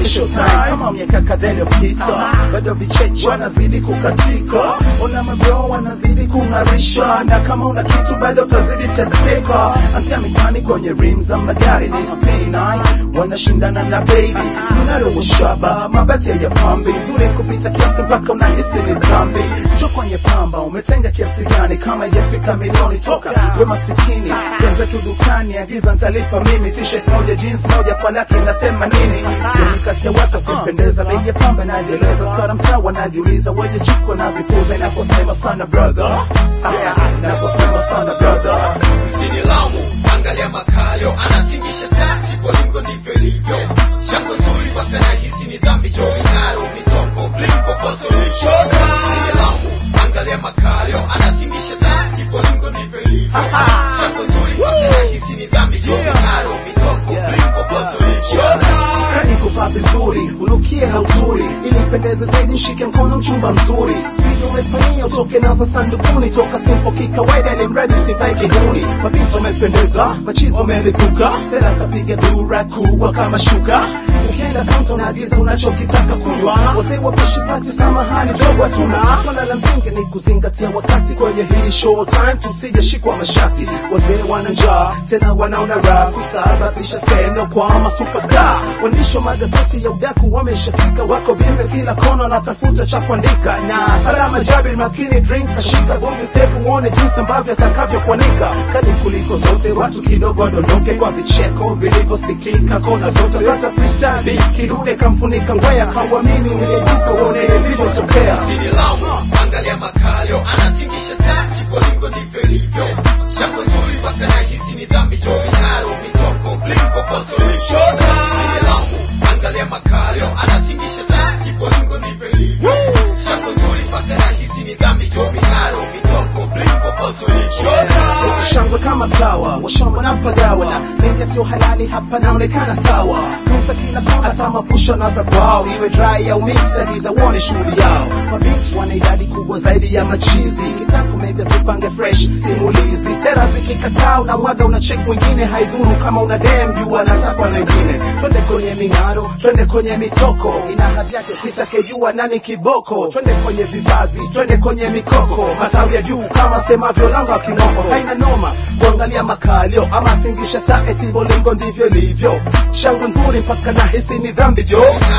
ni showtime kama miaka kadhaa iliyopita bado vicheche wanazidi kukatika ona mabro wanazidi kung'arisha na kama una kitu bado utazidi teseka antia mitani kwenye rim za magari ni spinai wanashindana na baby unaloshaba mabati ya pambi nzuri kupita kiasi mpaka unahisi ni dhambi jo kwenye pamba umetenga kiasi gani kama ijafika milioni toka we masikini wenzetu dukani agiza ntalipa mimi t-shirt moja jeans moja kwa laki na themanini sioni kati ya watu asipendeza bei ya pamba inajieleza sana mtaa wanajiuliza wenye jiko nazipuza inaposema sana brother Ah, inaposema sana brother Usinilaumu, angalia makalio anatingisha tati kwa lingo ndivyo ilivyo. Shangwe nzuri mpaka nahisi ni dhambi jo minaro mitoko bling popoto lishoka. Usinilaumu, angalia makalio anatingisha tati kwa lingo ndivyo ilivyo. Shangwe nzuri mpaka nahisi ni dhambi jo minaro mitoko bling popoto lishoka. kani kuvaa vizuri unukie na uzuri ili pendeze zaidi mshike mkono mchumba mzuri sivyo umefanyia utoke nazo sandukuni toka simpo kikawaida ili mradi usivae kihuni mapito umependeza machizo umelipuka tena kapiga dura kubwa kama shuka ukienda kaunta unaagiza unachokitaka kunywa wazee wapishi pati samahani dogo hatuna swala la msingi ni kuzingatia wakati kwenye hii show time tusijeshikwa mashati wazee wana njaa tena wanaona raha kusababisha seno kwa masuperstar waandishi wa magazeti ya udaku wameshafika wako bize kila kona wanatafuta cha kuandika na salama jabir makini drink kashika bonge step uone jinsi ambavyo atakavyokuanika kali kuliko zote watu kidogo wadondoke kwa vicheko vilivyosikika kona zote kata freestyle kidude kamfunika ngwea kawamini mliyeyuka uone vilivyotokea Usinilaumu, angalia makalio anatingisha tati kwa lingo ndivyo ilivyo. Shangwe nzuri mpaka nahisi ni dhambi jo minaro mitoko bling popoto lishoka. Usinilaumu, angalia makalio anatingisha tati kwa lingo ndivyo ilivyo. Shangwe nzuri mpaka nahisi ni dhambi jo minaro mitoko bling popoto lishoka. shangwe kama kawa washamba na pagawa na mengi sio halali hapa naonekana sawa tunza kila kona hata mapusha na za kwao iwe dry au mix adiza uone shughuli yao mabits wana idadi kubwa zaidi ya machizi kitako mega zipange fresh simulizi sera zikikataa unamwaga una check mwingine haidhuru kama una dem juu anatakwa na wengine twende kwenye ming'aro twende kwenye mitoko ina hadhi yake sitakejua nani kiboko twende kwenye vivazi twende kwenye mikoko matawi ya juu kama semavyo langa kinoko haina noma kuangalia makalio ama tingisha taeti bolingo ndivyo ilivyo shangwe nzuri mpaka nahisi ni dhambi jo